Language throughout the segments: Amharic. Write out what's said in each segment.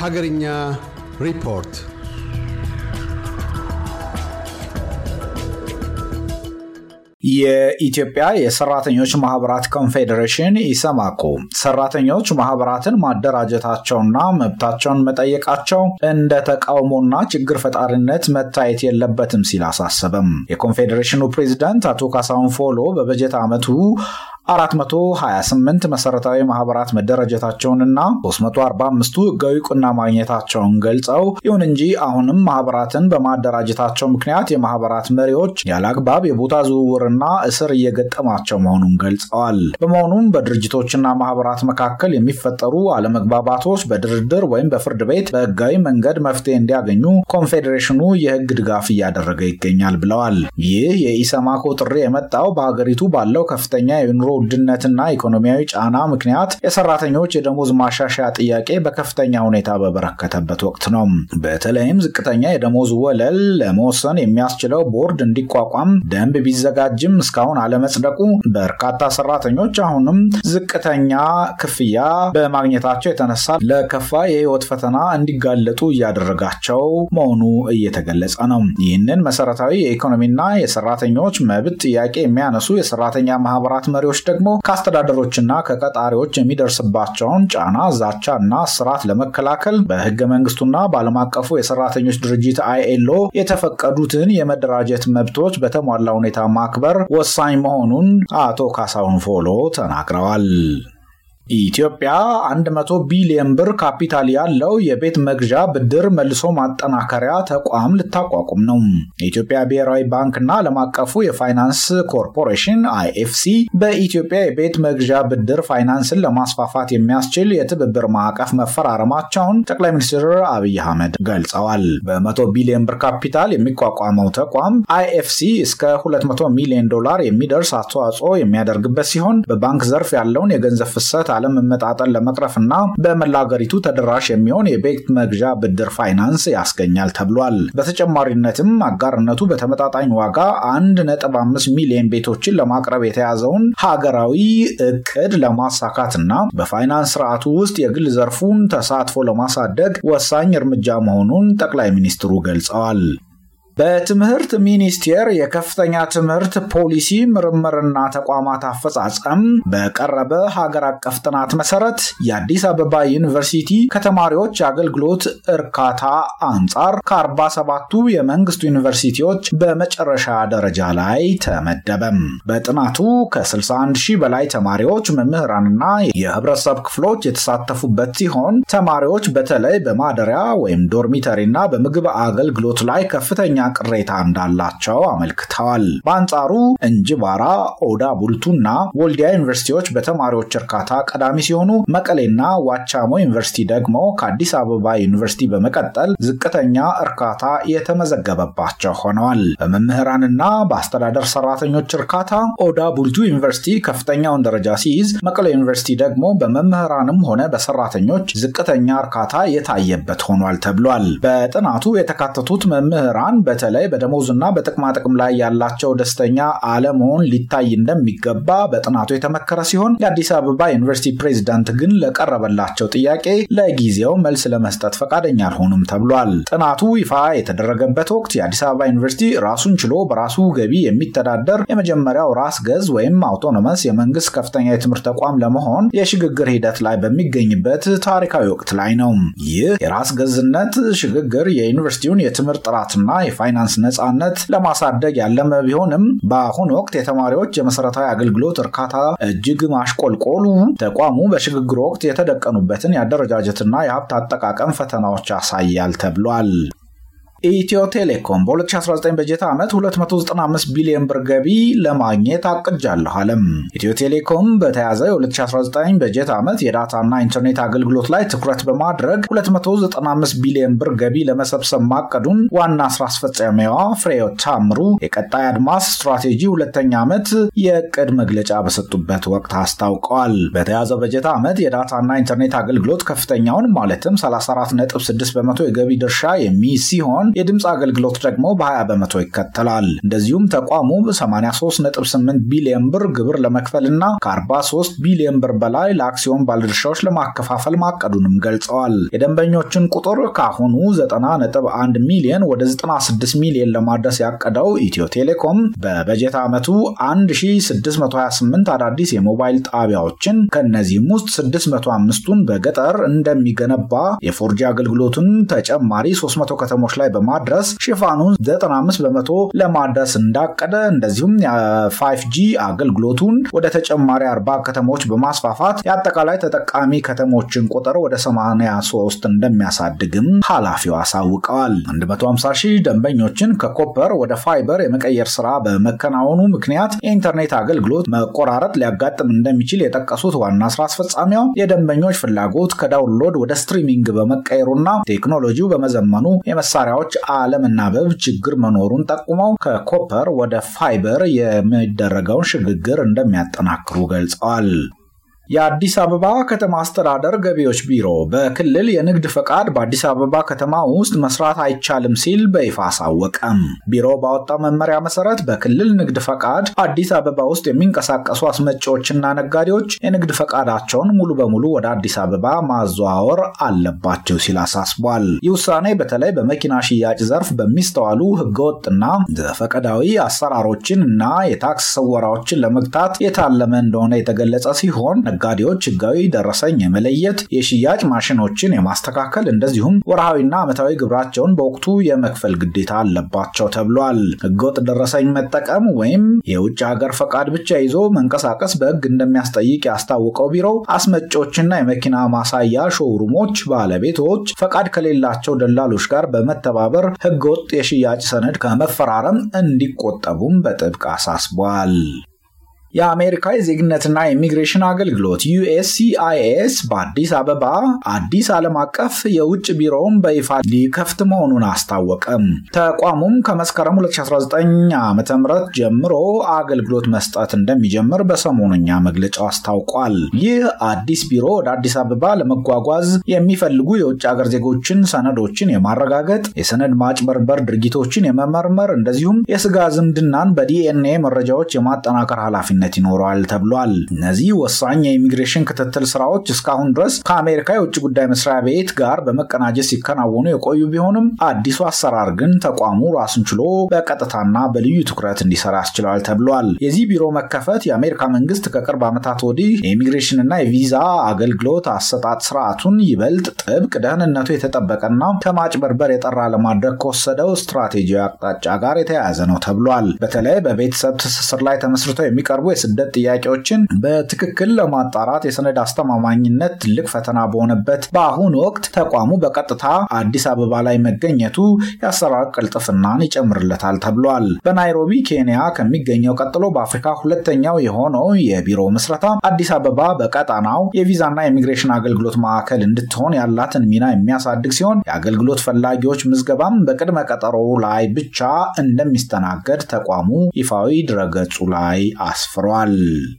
Hagarinya Report የኢትዮጵያ የሰራተኞች ማህበራት ኮንፌዴሬሽን ኢሰማኮ ሰራተኞች ማህበራትን ማደራጀታቸውና መብታቸውን መጠየቃቸው እንደ ተቃውሞና ችግር ፈጣሪነት መታየት የለበትም ሲል አሳሰበም። የኮንፌዴሬሽኑ ፕሬዚዳንት አቶ ካሳሁን ፎሎ በበጀት ዓመቱ 428 መሰረታዊ ማህበራት መደራጀታቸውንና 345ቱ ህጋዊ ቁና ማግኘታቸውን ገልጸው ይሁን እንጂ አሁንም ማህበራትን በማደራጀታቸው ምክንያት የማህበራት መሪዎች ያለ አግባብ የቦታ ዝውውርና እስር እየገጠማቸው መሆኑን ገልጸዋል። በመሆኑም በድርጅቶችና ማህበራት መካከል የሚፈጠሩ አለመግባባቶች በድርድር ወይም በፍርድ ቤት በህጋዊ መንገድ መፍትሄ እንዲያገኙ ኮንፌዴሬሽኑ የህግ ድጋፍ እያደረገ ይገኛል ብለዋል። ይህ የኢሰማኮ ጥሪ የመጣው በሀገሪቱ ባለው ከፍተኛ የኑሮ ውድነትና ኢኮኖሚያዊ ጫና ምክንያት የሰራተኞች የደሞዝ ማሻሻያ ጥያቄ በከፍተኛ ሁኔታ በበረከተበት ወቅት ነው። በተለይም ዝቅተኛ የደሞዝ ወለል ለመወሰን የሚያስችለው ቦርድ እንዲቋቋም ደንብ ቢዘጋጅም እስካሁን አለመጽደቁ በርካታ ሰራተኞች አሁንም ዝቅተኛ ክፍያ በማግኘታቸው የተነሳ ለከፋ የህይወት ፈተና እንዲጋለጡ እያደረጋቸው መሆኑ እየተገለጸ ነው። ይህንን መሰረታዊ የኢኮኖሚና የሰራተኞች መብት ጥያቄ የሚያነሱ የሰራተኛ ማህበራት መሪዎች ደግሞ ከአስተዳደሮችና ከቀጣሪዎች የሚደርስባቸውን ጫና፣ ዛቻ እና ስርዓት ለመከላከል በህገ መንግስቱና በዓለም አቀፉ የሰራተኞች ድርጅት አይኤልኦ የተፈቀዱትን የመደራጀት መብቶች በተሟላ ሁኔታ ማክበር ወሳኝ መሆኑን አቶ ካሳሁን ፎሎ ተናግረዋል። ኢትዮጵያ 100 ቢሊዮን ብር ካፒታል ያለው የቤት መግዣ ብድር መልሶ ማጠናከሪያ ተቋም ልታቋቁም ነው። የኢትዮጵያ ብሔራዊ ባንክና ዓለም አቀፉ የፋይናንስ ኮርፖሬሽን አይኤፍሲ በኢትዮጵያ የቤት መግዣ ብድር ፋይናንስን ለማስፋፋት የሚያስችል የትብብር ማዕቀፍ መፈራረማቸውን ጠቅላይ ሚኒስትር አብይ አህመድ ገልጸዋል። በ100 ቢሊዮን ብር ካፒታል የሚቋቋመው ተቋም አይኤፍሲ እስከ 200 ሚሊዮን ዶላር የሚደርስ አስተዋጽኦ የሚያደርግበት ሲሆን በባንክ ዘርፍ ያለውን የገንዘብ ፍሰት አለመመጣጠን ለመቅረፍና በመላ ሀገሪቱ ተደራሽ የሚሆን የቤት መግዣ ብድር ፋይናንስ ያስገኛል ተብሏል። በተጨማሪነትም አጋርነቱ በተመጣጣኝ ዋጋ 1.5 ሚሊዮን ቤቶችን ለማቅረብ የተያዘውን ሀገራዊ እቅድ ለማሳካትና በፋይናንስ ስርዓቱ ውስጥ የግል ዘርፉን ተሳትፎ ለማሳደግ ወሳኝ እርምጃ መሆኑን ጠቅላይ ሚኒስትሩ ገልጸዋል። በትምህርት ሚኒስቴር የከፍተኛ ትምህርት ፖሊሲ ምርምርና ተቋማት አፈጻጸም በቀረበ ሀገር አቀፍ ጥናት መሰረት የአዲስ አበባ ዩኒቨርሲቲ ከተማሪዎች የአገልግሎት እርካታ አንጻር ከ47ቱ የመንግስት ዩኒቨርሲቲዎች በመጨረሻ ደረጃ ላይ ተመደበም። በጥናቱ ከ61 ሺህ በላይ ተማሪዎች፣ መምህራንና የህብረተሰብ ክፍሎች የተሳተፉበት ሲሆን ተማሪዎች በተለይ በማደሪያ ወይም ዶርሚተሪና በምግብ አገልግሎት ላይ ከፍተኛ ቅሬታ እንዳላቸው አመልክተዋል። በአንጻሩ እንጅባራ፣ ኦዳ ቡልቱና ወልዲያ ዩኒቨርሲቲዎች በተማሪዎች እርካታ ቀዳሚ ሲሆኑ መቀሌና ዋቻሞ ዩኒቨርሲቲ ደግሞ ከአዲስ አበባ ዩኒቨርሲቲ በመቀጠል ዝቅተኛ እርካታ የተመዘገበባቸው ሆነዋል። በመምህራንና በአስተዳደር ሰራተኞች እርካታ ኦዳ ቡልቱ ዩኒቨርሲቲ ከፍተኛውን ደረጃ ሲይዝ፣ መቀሌ ዩኒቨርሲቲ ደግሞ በመምህራንም ሆነ በሰራተኞች ዝቅተኛ እርካታ የታየበት ሆኗል ተብሏል። በጥናቱ የተካተቱት መምህራን በተለይ በደሞዝና በጥቅማጥቅም ላይ ያላቸው ደስተኛ አለመሆን ሊታይ እንደሚገባ በጥናቱ የተመከረ ሲሆን የአዲስ አበባ ዩኒቨርሲቲ ፕሬዚዳንት ግን ለቀረበላቸው ጥያቄ ለጊዜው መልስ ለመስጠት ፈቃደኛ አልሆኑም ተብሏል። ጥናቱ ይፋ የተደረገበት ወቅት የአዲስ አበባ ዩኒቨርሲቲ ራሱን ችሎ በራሱ ገቢ የሚተዳደር የመጀመሪያው ራስ ገዝ ወይም አውቶኖመስ የመንግስት ከፍተኛ የትምህርት ተቋም ለመሆን የሽግግር ሂደት ላይ በሚገኝበት ታሪካዊ ወቅት ላይ ነው። ይህ የራስ ገዝነት ሽግግር የዩኒቨርሲቲውን የትምህርት ጥራትና የፋይናንስ ነፃነት ለማሳደግ ያለመ ቢሆንም በአሁኑ ወቅት የተማሪዎች የመሰረታዊ አገልግሎት እርካታ እጅግ ማሽቆልቆሉ ተቋሙ በሽግግር ወቅት የተደቀኑበትን የአደረጃጀትና የሀብት አጠቃቀም ፈተናዎች ያሳያል ተብሏል። ኢትዮ ቴሌኮም በ2019 በጀት ዓመት 295 ቢሊዮን ብር ገቢ ለማግኘት አቅጃለሁ አለም። ኢትዮ ቴሌኮም በተያዘ የ2019 በጀት ዓመት የዳታና ኢንተርኔት አገልግሎት ላይ ትኩረት በማድረግ 295 ቢሊዮን ብር ገቢ ለመሰብሰብ ማቀዱን ዋና ስራ አስፈጻሚዋ ፍሬሕይወት ታምሩ የቀጣይ አድማስ ስትራቴጂ ሁለተኛ ዓመት የዕቅድ መግለጫ በሰጡበት ወቅት አስታውቀዋል። በተያዘው በጀት ዓመት የዳታና ኢንተርኔት አገልግሎት ከፍተኛውን ማለትም 34.6 በመቶ የገቢ ድርሻ የሚይዝ ሲሆን ሲሆን የድምፅ አገልግሎት ደግሞ በ20 በመቶ ይከተላል። እንደዚሁም ተቋሙ 83.8 ቢሊዮን ብር ግብር ለመክፈልና ከ43 ቢሊዮን ብር በላይ ለአክሲዮን ባለድርሻዎች ለማከፋፈል ማቀዱንም ገልጸዋል። የደንበኞችን ቁጥር ከአሁኑ 90.1 ሚሊዮን ወደ 96 ሚሊዮን ለማድረስ ያቀደው ኢትዮ ቴሌኮም በበጀት ዓመቱ 1628 አዳዲስ የሞባይል ጣቢያዎችን ከእነዚህም ውስጥ 605ቱን በገጠር እንደሚገነባ የፎርጂ አገልግሎቱን ተጨማሪ 300 ከተሞች ላይ በማድረስ ሽፋኑን 95 በመቶ ለማድረስ እንዳቀደ እንደዚሁም የ5ጂ አገልግሎቱን ወደ ተጨማሪ 40 ከተሞች በማስፋፋት የአጠቃላይ ተጠቃሚ ከተሞችን ቁጥር ወደ 83 እንደሚያሳድግም ኃላፊው አሳውቀዋል። 150 ሺህ ደንበኞችን ከኮፐር ወደ ፋይበር የመቀየር ስራ በመከናወኑ ምክንያት የኢንተርኔት አገልግሎት መቆራረጥ ሊያጋጥም እንደሚችል የጠቀሱት ዋና ስራ አስፈጻሚው የደንበኞች ፍላጎት ከዳውንሎድ ወደ ስትሪሚንግ በመቀየሩና ቴክኖሎጂው በመዘመኑ የመሳሪያዎች አለመናበብ ችግር መኖሩን ጠቁመው ከኮፐር ወደ ፋይበር የሚደረገውን ሽግግር እንደሚያጠናክሩ ገልጸዋል። የአዲስ አበባ ከተማ አስተዳደር ገቢዎች ቢሮ በክልል የንግድ ፈቃድ በአዲስ አበባ ከተማ ውስጥ መስራት አይቻልም ሲል በይፋ አሳወቀም። ቢሮ ባወጣው መመሪያ መሰረት በክልል ንግድ ፈቃድ አዲስ አበባ ውስጥ የሚንቀሳቀሱ አስመጪዎችና ነጋዴዎች የንግድ ፈቃዳቸውን ሙሉ በሙሉ ወደ አዲስ አበባ ማዘዋወር አለባቸው ሲል አሳስቧል። ይህ ውሳኔ በተለይ በመኪና ሽያጭ ዘርፍ በሚስተዋሉ ህገወጥና ዘፈቀዳዊ አሰራሮችን እና የታክስ ስወራዎችን ለመግታት የታለመ እንደሆነ የተገለጸ ሲሆን ነጋዴዎች ህጋዊ ደረሰኝ የመለየት የሽያጭ ማሽኖችን የማስተካከል እንደዚሁም ወርሃዊና ዓመታዊ ግብራቸውን በወቅቱ የመክፈል ግዴታ አለባቸው ተብሏል። ህገወጥ ደረሰኝ መጠቀም ወይም የውጭ ሀገር ፈቃድ ብቻ ይዞ መንቀሳቀስ በህግ እንደሚያስጠይቅ ያስታወቀው ቢሮው አስመጪዎችና የመኪና ማሳያ ሾውሩሞች ባለቤቶች ፈቃድ ከሌላቸው ደላሎች ጋር በመተባበር ህገወጥ የሽያጭ ሰነድ ከመፈራረም እንዲቆጠቡም በጥብቅ አሳስቧል። የአሜሪካ የዜግነትና የኢሚግሬሽን አገልግሎት ዩኤስሲአይኤስ በአዲስ አበባ አዲስ ዓለም አቀፍ የውጭ ቢሮውን በይፋ ሊከፍት መሆኑን አስታወቀም። ተቋሙም ከመስከረም 2019 ዓ ም ጀምሮ አገልግሎት መስጠት እንደሚጀምር በሰሞኑኛ መግለጫው አስታውቋል። ይህ አዲስ ቢሮ ወደ አዲስ አበባ ለመጓጓዝ የሚፈልጉ የውጭ ሀገር ዜጎችን ሰነዶችን የማረጋገጥ የሰነድ ማጭበርበር ድርጊቶችን የመመርመር እንደዚሁም የስጋ ዝምድናን በዲኤንኤ መረጃዎች የማጠናከር ኃላፊነት ይኖረዋል ተብሏል። እነዚህ ወሳኝ የኢሚግሬሽን ክትትል ስራዎች እስካሁን ድረስ ከአሜሪካ የውጭ ጉዳይ መስሪያ ቤት ጋር በመቀናጀት ሲከናወኑ የቆዩ ቢሆንም አዲሱ አሰራር ግን ተቋሙ ራሱን ችሎ በቀጥታና በልዩ ትኩረት እንዲሰራ ያስችለዋል ተብሏል። የዚህ ቢሮ መከፈት የአሜሪካ መንግስት ከቅርብ ዓመታት ወዲህ የኢሚግሬሽንና የቪዛ አገልግሎት አሰጣጥ ስርዓቱን ይበልጥ ጥብቅ፣ ደህንነቱ የተጠበቀና ከማጭበርበር የጠራ ለማድረግ ከወሰደው ስትራቴጂያዊ አቅጣጫ ጋር የተያያዘ ነው ተብሏል። በተለይ በቤተሰብ ትስስር ላይ ተመስርተው የሚቀርቡ የስደት ጥያቄዎችን በትክክል ለማጣራት የሰነድ አስተማማኝነት ትልቅ ፈተና በሆነበት በአሁኑ ወቅት ተቋሙ በቀጥታ አዲስ አበባ ላይ መገኘቱ የአሰራር ቅልጥፍናን ይጨምርለታል ተብሏል። በናይሮቢ ኬንያ ከሚገኘው ቀጥሎ በአፍሪካ ሁለተኛው የሆነው የቢሮ ምስረታ አዲስ አበባ በቀጣናው የቪዛና የኢሚግሬሽን አገልግሎት ማዕከል እንድትሆን ያላትን ሚና የሚያሳድግ ሲሆን የአገልግሎት ፈላጊዎች ምዝገባም በቅድመ ቀጠሮ ላይ ብቻ እንደሚስተናገድ ተቋሙ ይፋዊ ድረገጹ ላይ አስፍሯል።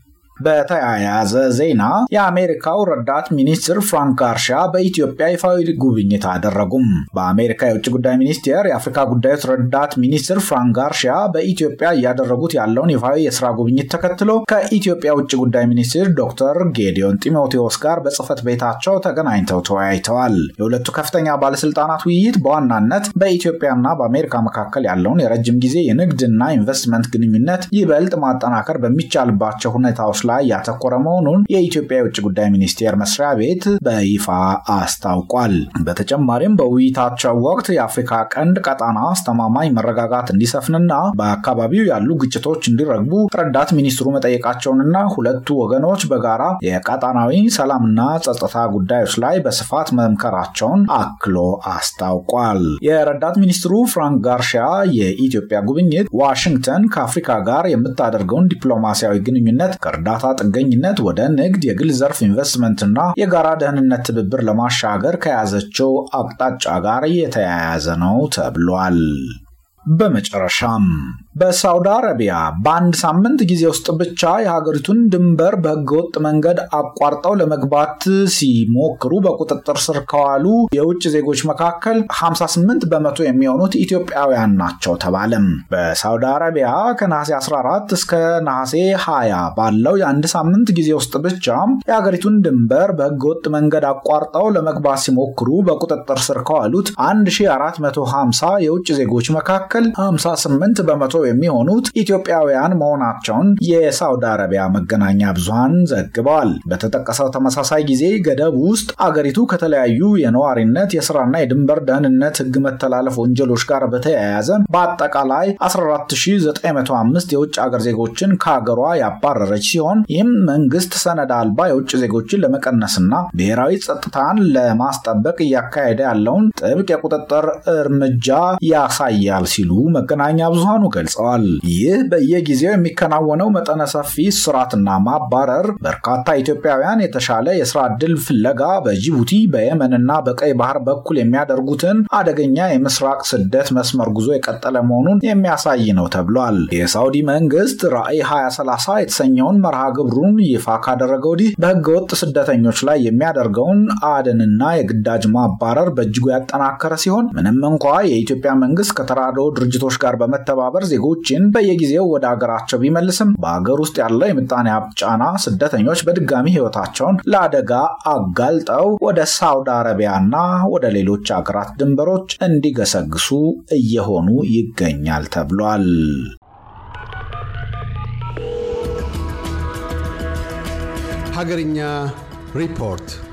በተያያዘ ዜና የአሜሪካው ረዳት ሚኒስትር ፍራንክ ጋርሻ በኢትዮጵያ ይፋዊ ጉብኝት አደረጉም። በአሜሪካ የውጭ ጉዳይ ሚኒስቴር የአፍሪካ ጉዳዮች ረዳት ሚኒስትር ፍራንክ ጋርሻ በኢትዮጵያ እያደረጉት ያለውን ይፋዊ የስራ ጉብኝት ተከትሎ ከኢትዮጵያ ውጭ ጉዳይ ሚኒስትር ዶክተር ጌዲዮን ጢሞቴዎስ ጋር በጽህፈት ቤታቸው ተገናኝተው ተወያይተዋል። የሁለቱ ከፍተኛ ባለስልጣናት ውይይት በዋናነት በኢትዮጵያና በአሜሪካ መካከል ያለውን የረጅም ጊዜ የንግድና ኢንቨስትመንት ግንኙነት ይበልጥ ማጠናከር በሚቻልባቸው ሁኔታዎች ላይ ያተኮረ መሆኑን የኢትዮጵያ የውጭ ጉዳይ ሚኒስቴር መስሪያ ቤት በይፋ አስታውቋል። በተጨማሪም በውይይታቸው ወቅት የአፍሪካ ቀንድ ቀጣና አስተማማኝ መረጋጋት እንዲሰፍንና በአካባቢው ያሉ ግጭቶች እንዲረግቡ ረዳት ሚኒስትሩ መጠየቃቸውንና ሁለቱ ወገኖች በጋራ የቀጣናዊ ሰላምና ጸጥታ ጉዳዮች ላይ በስፋት መምከራቸውን አክሎ አስታውቋል። የረዳት ሚኒስትሩ ፍራንክ ጋርሻ የኢትዮጵያ ጉብኝት ዋሽንግተን ከአፍሪካ ጋር የምታደርገውን ዲፕሎማሲያዊ ግንኙነት ከእርዳታ ጥገኝነት ወደ ንግድ፣ የግል ዘርፍ ኢንቨስትመንትና የጋራ ደህንነት ትብብር ለማሻገር ከያዘችው አቅጣጫ ጋር የተያያዘ ነው ተብሏል። በመጨረሻም በሳውዲ አረቢያ በአንድ ሳምንት ጊዜ ውስጥ ብቻ የሀገሪቱን ድንበር በህገወጥ መንገድ አቋርጠው ለመግባት ሲሞክሩ በቁጥጥር ስር ከዋሉ የውጭ ዜጎች መካከል 58 በመቶ የሚሆኑት ኢትዮጵያውያን ናቸው ተባለም። በሳውዲ አረቢያ ከነሐሴ 14 እስከ ነሐሴ 20 ባለው የአንድ ሳምንት ጊዜ ውስጥ ብቻ የሀገሪቱን ድንበር በህገወጥ መንገድ አቋርጠው ለመግባት ሲሞክሩ በቁጥጥር ስር ከዋሉት 1450 የውጭ ዜጎች መካከል 58 በመቶ የሚሆኑት ኢትዮጵያውያን መሆናቸውን የሳውዲ አረቢያ መገናኛ ብዙሃን ዘግበዋል። በተጠቀሰው ተመሳሳይ ጊዜ ገደብ ውስጥ አገሪቱ ከተለያዩ የነዋሪነት የስራና የድንበር ደህንነት ህግ መተላለፍ ወንጀሎች ጋር በተያያዘ በአጠቃላይ 14905 የውጭ አገር ዜጎችን ከሀገሯ ያባረረች ሲሆን ይህም መንግስት ሰነድ አልባ የውጭ ዜጎችን ለመቀነስና ብሔራዊ ጸጥታን ለማስጠበቅ እያካሄደ ያለውን ጥብቅ የቁጥጥር እርምጃ ያሳያል ሲሉ መገናኛ ብዙሃኑ ገልጸዋል። ይህ በየጊዜው የሚከናወነው መጠነ ሰፊ ስራትና ማባረር በርካታ ኢትዮጵያውያን የተሻለ የስራ ዕድል ፍለጋ በጅቡቲ በየመንና በቀይ ባህር በኩል የሚያደርጉትን አደገኛ የምስራቅ ስደት መስመር ጉዞ የቀጠለ መሆኑን የሚያሳይ ነው ተብሏል። የሳውዲ መንግስት ራዕይ 2030 የተሰኘውን መርሃ ግብሩን ይፋ ካደረገ ወዲህ በህገወጥ ስደተኞች ላይ የሚያደርገውን አደንና የግዳጅ ማባረር በእጅጉ ያጠናከረ ሲሆን ምንም እንኳ የኢትዮጵያ መንግስት ከተራድኦ ድርጅቶች ጋር በመተባበር ዜጎችን በየጊዜው ወደ አገራቸው ቢመልስም በአገር ውስጥ ያለው የምጣኔ ሀብት ጫና ስደተኞች በድጋሚ ህይወታቸውን ለአደጋ አጋልጠው ወደ ሳውዲ አረቢያና ወደ ሌሎች አገራት ድንበሮች እንዲገሰግሱ እየሆኑ ይገኛል ተብሏል። ሀገርኛ ሪፖርት